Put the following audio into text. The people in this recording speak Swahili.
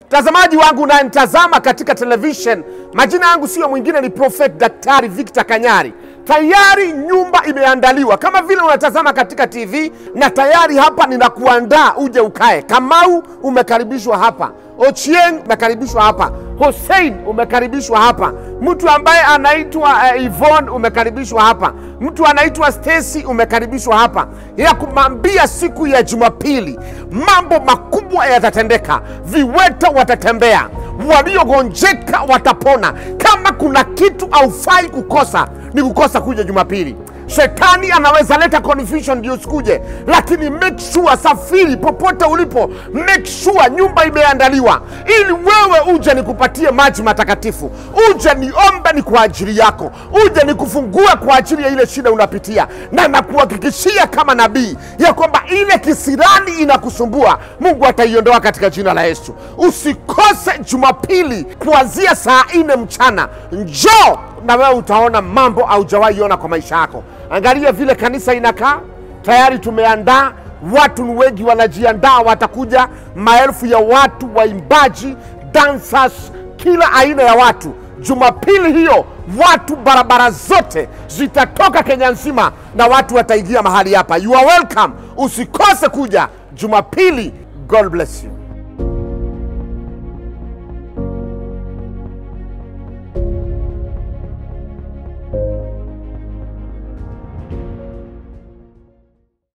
Mtazamaji wangu unanitazama katika television, majina yangu sio mwingine, ni Prophet Daktari Victor Kanyari. Tayari nyumba imeandaliwa kama vile unatazama katika TV, na tayari hapa ninakuandaa uje ukae. Kamau umekaribishwa hapa, Ochieng umekaribishwa hapa, Hussein umekaribishwa hapa, mtu ambaye anaitwa uh, Yvonne umekaribishwa hapa, mtu anaitwa Stacy umekaribishwa hapa, ya kumwambia siku ya Jumapili mambo makubwa yatatendeka, viwete watatembea, waliogonjeka watapona. Kama kuna kitu haufai kukosa ni kukosa kuja Jumapili. Shetani anaweza leta confusion ndio usikuje, lakini make sure, safiri popote ulipo, make sure nyumba imeandaliwa ili wewe uje nikupatie maji matakatifu, uje niombe ni kwa ajili yako, uje nikufungue kwa ajili ya ile shida unapitia, na nakuhakikishia kama nabii ya kwamba ile kisirani inakusumbua Mungu ataiondoa katika jina la Yesu. Usikose Jumapili kuanzia saa nne mchana, njoo na wewe utaona mambo haujawahi ona kwa maisha yako. Angalia vile kanisa inakaa, tayari tumeandaa watu ni wengi, wanajiandaa, watakuja maelfu ya watu, waimbaji, dancers, kila aina ya watu. Jumapili hiyo watu barabara zote zitatoka Kenya nzima na watu wataingia mahali hapa. You are welcome, usikose kuja Jumapili. God bless you.